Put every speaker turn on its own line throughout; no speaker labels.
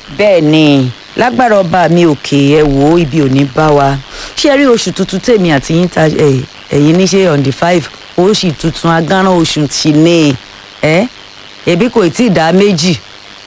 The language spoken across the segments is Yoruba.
bẹ́ẹ̀ ni lágbára ọba mi òkè ẹ wò ó ibi ò ní bá wa ṣé rí oṣù tuntun tèmi àti yín ta ẹ, ẹ̀yin ní ṣe on the five oṣù tuntun agánran oṣù tì ní ẹ ẹbí kò tí ì dá méjì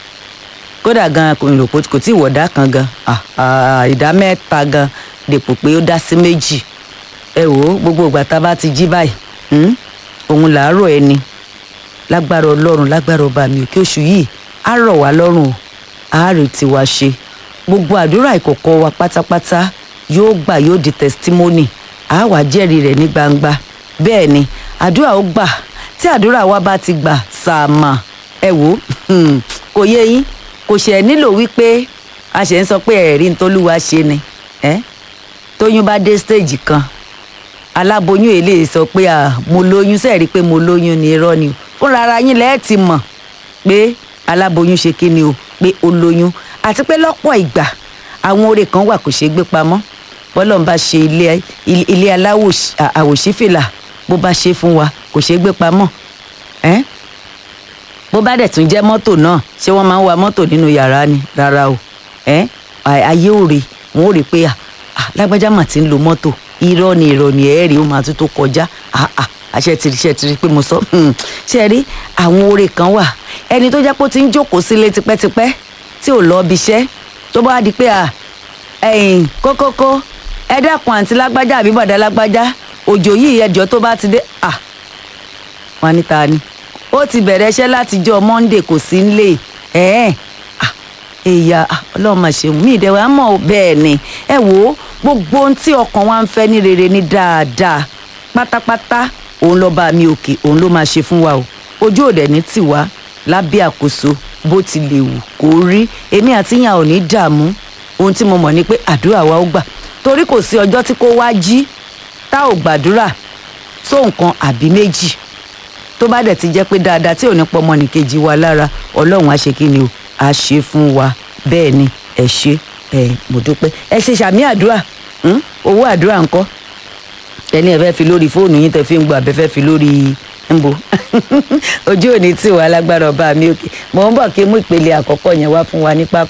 kódà gan kò rò pé kò tí ì wọ̀dá kan gan ah, ah, ìdá mẹ́ta gan dèpò pé ó dá sí méjì ẹ wò ó gbogbo ìgbà tá a bá ti jí báyìí hmm, òun làárọ̀ ẹni lágbára ọlọ́run lágbára ọba mi òkè oṣù yìí á rọ̀ wá lọ́rùn o àárẹ̀ tí wàá ṣe gbogbo àdúrà ìkọ̀kọ̀ wa pátápátá yóò gbà yóò di testimony á wàá jẹ́rìí rẹ̀ ní gbangba bẹ́ẹ̀ ni àdúrà ó gbà tí àdúrà wa bá ti gbà sàmà ẹ wò ó kò yé yín kò ṣe ẹ nílò wípé a ṣe ń sọ pé ẹ̀rí ntọ́lúwa ṣe ni ẹ́ tóyún bá dé stage kan aláboyún èlé sọ pé à mo lóyún sẹ́ẹ̀rí pé mo lóyún ni irọ́ ni o fúnra ara yín lẹ́ẹ̀ ti mọ̀ pé aláboyún ṣe kí ni o pé ó lóyún àti pé lọ́pọ̀ ìgbà àwọn oore kan wà kò ṣeé gbé pamọ́ bọ́lọ́n bá ṣe ilé ilé aláwò àwòṣífìlà bó bá ṣe fún wa kò ṣeé gbé pamọ́ ẹ́ bó bá dẹ̀ tún jẹ́ mọ́tò náà ṣé wọ́n máa ń wa mọ́tò nínú yàrá ni rárá o ẹ́ ayé òre wọn ò rí pé à lágbájá mà ti ń lo mọ́tò irọ́ ni irọ́ ni ẹ̀ẹ́rì ó máa tún tó kọjá àṣẹ tìrì ṣe tìrì pé mo sọ ṣe rí àwọn oore kan wà ẹni tó jẹ́ pé ó ti ń jókòó sílé tipẹ́tipẹ́ tí ò lọ́ọ́ biṣẹ́ tó bá di pé à ẹ̀yìn kókókó ẹ dákun àǹtí lágbájá àbí bọ̀dá lágbájá òjò yìí ẹjọ́ tó bá ti dé à wọn ní ta ni ó ti bẹ̀rẹ̀ iṣẹ́ látijọ́ Monday kò sí nílé ẹ̀ẹ́n èyà ọlọ́run mà ṣeun mí ìdẹ̀wẹ̀ á mọ̀ bẹ́ẹ̀ ni ẹ wò ó gbogbo ohun tí ọkàn wa ń fẹ́ ní rere ní dáadáa pátápátá òun lọ́ba mi òkè òun ló máa ṣe fún wa o ojú òde ní tiwa lábẹ́ àkóso bó ti lè wù kó rí èmi àti yàn ò ní dààmú ohun tí mo mọ̀ ni pé àdúrà wa ó gbà torí kò sí ọjọ́ tí kò wá jí tá ò gbàdúrà só nǹkan àbí méjì tó bá dẹ̀ ti jẹ́ pé dáadáa tí ò ní pọ́ ọmọnìkejì wa lára ọlọ́run á ṣe kí ni o á ṣe fún wa bẹ́ẹ̀ ni ẹ ṣe ẹ mo dúpẹ́ ẹ ṣe sàmì àdúrà owó àdúrà ńkọ́ ẹni ẹ fẹ́ fi lórí fóònù yín tẹ fi ń gbọ́ àbẹ fẹ́ fi lórí ńbo ojú òní tí wàá lágbára ọba mi òkè mò ń bọ̀ kí mú ìpele àkọ́kọ́ yẹn wá fún wa ní pápá.